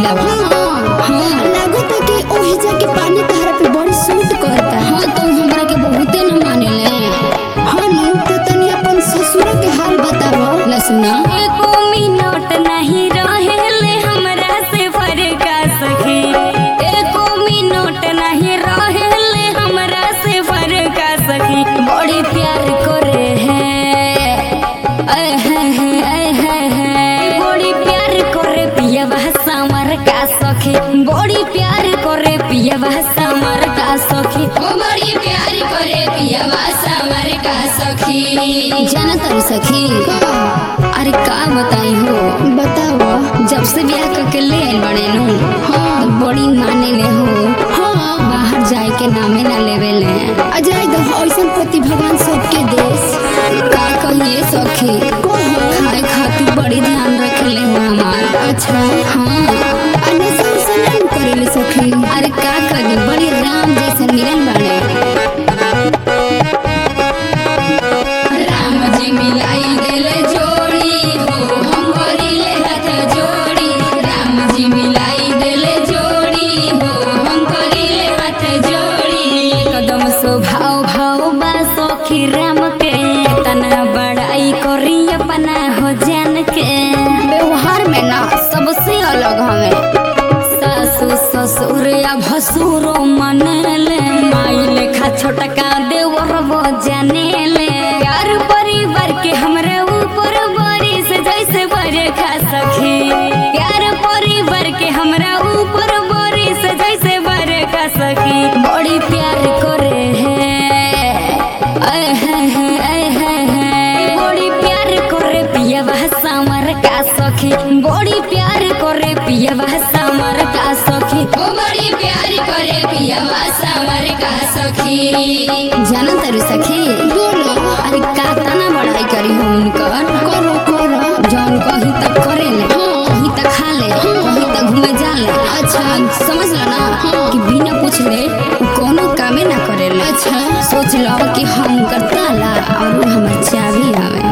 करेला बा हाँ लागत है कि ओही जाके पानी तहरा पे बड़ी सूट करता हाँ तो हमरा के बहुते न मानेले हाँ नु तो तनी अपन ससुर के हाल बतावा लसुना एको मिनट नहीं रहेले हमरा से फरका सखी एको मिनट नहीं रहेले हमरा से फरका सखी बड़ी प्यार करे है ऐ है है ऐ है है बड़ी प्यार करे पिया भाषा मर का सखी बड़ी प्यार करे पिया भाषा मर का सखी ओ बड़ी प्यार करे पियवा समर का सखी जाना तारू सखी अरे का बताई हो बतावा जब से ब्याह करके ले आइल बड़े नु हाँ तो बड़ी माने ले हो हाँ बाहर जाए के नामे ना लेवे ले अजय दह ऐसन पति भगवान सबके देश का कहिए सखी खाए खातिर बड़ी ध्यान रखले हो हमार अच्छा हाँ अन्य सब सनन करेले सखी अरे का करी बड़ी राम जैसा मिलन बड़े राम जी मिलाई देले जोड़ी हो हम करिले हाथ जोड़ी राम जी मिलाई देले जोड़ी हो हम करिले हाथ जोड़ी कदम स्वभाव भाव बा सखी राम के तना बड़ाई करी अपना हो जान के व्यवहार में ना सबसे अलग हमें सासु ससुर या भसुरो मनले माई लेखा छोटका देवर वो जानेले यार परिवार के हमरा ऊपर बारिश जैसे बरखा सखी यार परिवार के हमरा ऊपर बारिश जैसे बरखा सखी बड़ी प्यार करे है ऐ है है ऐ है है बड़ी प्यार करे पिया भाषा मर का सखी बड़ी प्यार करे पिया भाषा मर का सखी ओ बड़ी प्यार करे पियवा समर का सखी जाना तारू सखी बोलो अरे का तना बड़ाई करी हो उनकर करो करो जौन कही तक करे ले कहीं तक खा ले कहीं तक घूमे जा ले अच्छा समझ लो ना कि बिना पूछ ले उ कोनो कामे ना करे ले अच्छा सोच लो कि हम कर ताला और उ हमर चाबी आवे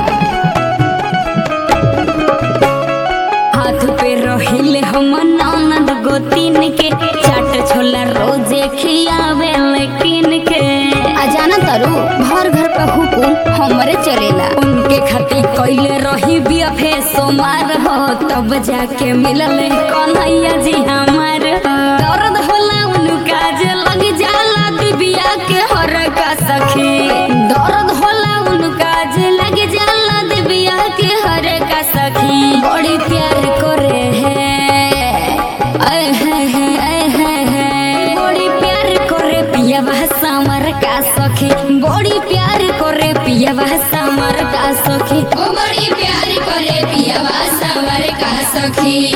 हाथ पे रहिले हम ननद गोतीन के चाट छोला रोजे खियावे लेकिन के आ जाना तारू भर घर पे हुकुम हमरे चलेला उनके खातिर कैले रही बियफे सोमार हो तब जाके मिलल कन्हैया जी हमार हो। दर्द होला उनका जे लग जाला दिबिया के हर का सखी दर्द होला उनका जे लग जाला दिबिया के हर का सखी बड़ी प्यार करे है ऐ है है ऐ है है बड़ी प्यार करे पिया भाषा मर का सखी बड़ी प्यार करे पिया भाषा मर का सखी ओ बड़ी प्यार करे पियवा समर का सखी